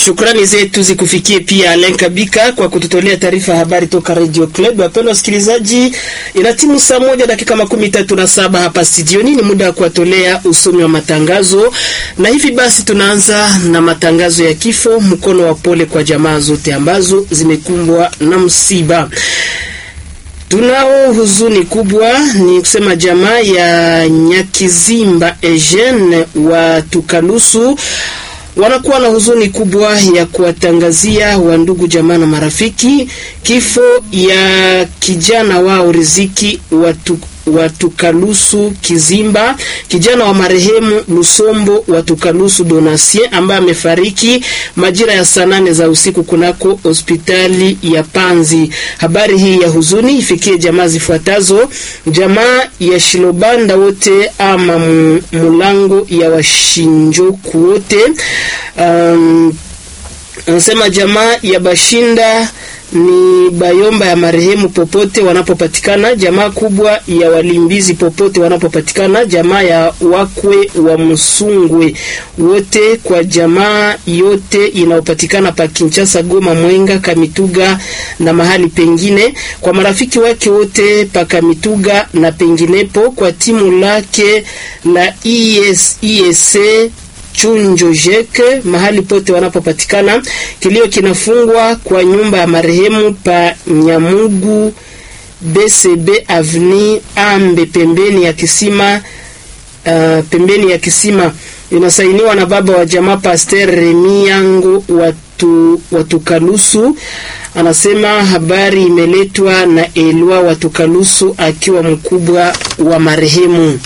Shukrani zetu zikufikie pia Alen Kabika kwa kututolea taarifa ya habari toka Radio Club. Wapendwa wasikilizaji, ina timu saa moja dakika makumi tatu na saba hapa studioni, ni muda wa kuwatolea usomi wa matangazo, na hivi basi tunaanza na matangazo ya kifo. Mkono wa pole kwa jamaa zote ambazo zimekumbwa na msiba. Tunao huzuni kubwa, ni kusema jamaa ya Nyakizimba Eugene wa Tukalusu wanakuwa na huzuni kubwa ya kuwatangazia wandugu jamaa na marafiki kifo ya kijana wao Riziki watu Watukalusu Kizimba, kijana wa marehemu Lusombo Watukalusu Donatien ambaye amefariki majira ya saa nane za usiku kunako hospitali ya Panzi. Habari hii ya huzuni ifikie jamaa zifuatazo: jamaa ya Shilobanda wote ama mulango ya washinjoku wote, um, anasema jamaa ya Bashinda ni Bayomba ya marehemu popote wanapopatikana, jamaa kubwa ya Walimbizi popote wanapopatikana, jamaa ya wakwe wa Msungwe wote, kwa jamaa yote inayopatikana pa Kinshasa, Goma, Mwenga, Kamituga na mahali pengine, kwa marafiki wake wote pa Kamituga na penginepo, kwa timu lake la ES, ESA Chunjo Jeke mahali pote wanapopatikana. Kilio kinafungwa kwa nyumba ya marehemu pa Nyamugu BCB Avni Ambe pembeni ya kisima uh, pembeni ya kisima. Inasainiwa na baba wa jamaa Pasteur Remi Yango watu Watukalusu. Anasema habari imeletwa na Elwa Watukalusu akiwa mkubwa wa marehemu.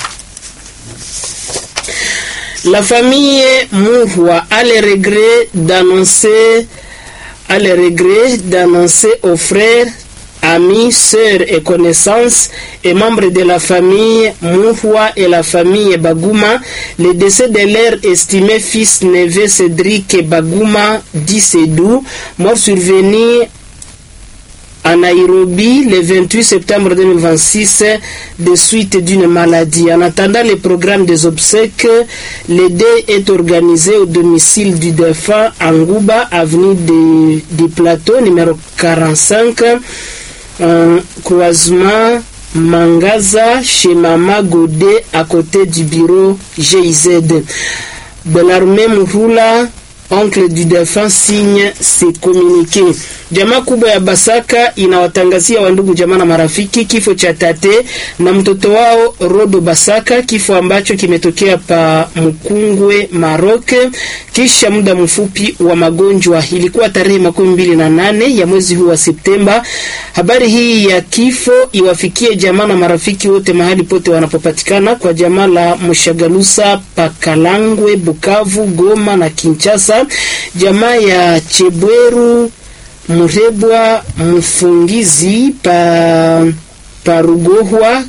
La famille Mouhwa a le regret d'annoncer a le regret d'annoncer aux frères, amis, sœurs et connaissances et membres de la famille Mouhwa et la famille Baguma le décès de leur estimé fils neveu Cédric Baguma dit Sédou, mort survenu à Nairobi le 28 septembre 2026 de suite d'une maladie. En attendant le programme des obsèques, le dé est organisé au domicile du défunt à Ngouba, avenue du Plateau, numéro 45, euh, croisement Mangaza, chez Mama Godé, à côté du bureau GIZ. Belarme Mouhula, oncle du défunt signe ses communiqués. Jamaa kubwa ya Basaka inawatangazia wandugu jamaa na marafiki kifo cha tate na mtoto wao Rodo Basaka, kifo ambacho kimetokea pa Mkungwe Maroc kisha muda mfupi wa magonjwa. Ilikuwa tarehe makumi mbili na nane ya mwezi huu wa Septemba. Habari hii ya kifo iwafikie jamaa na marafiki wote mahali pote wanapopatikana, kwa jamaa la Mshagalusa Pakalangwe, Bukavu, Goma na Kinshasa, jamaa ya Chebweru Murebwa Mfungizi pa Parugohwa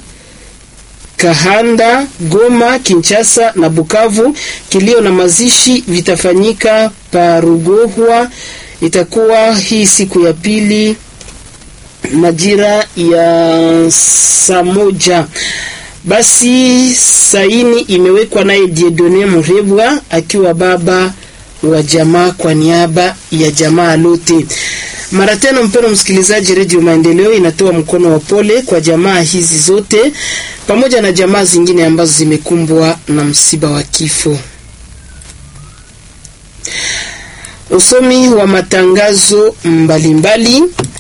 Kahanda, Goma, Kinshasa na Bukavu. Kilio na mazishi vitafanyika Parugohwa, itakuwa hii siku ya pili majira ya saa moja. Basi saini imewekwa naye Diedone Murebwa akiwa baba wa jamaa kwa niaba ya jamaa lote. Mara tena, mpendwa msikilizaji, Redio Maendeleo inatoa mkono wa pole kwa jamaa hizi zote pamoja na jamaa zingine ambazo zimekumbwa na msiba wa kifo. Usomi wa matangazo mbalimbali mbali.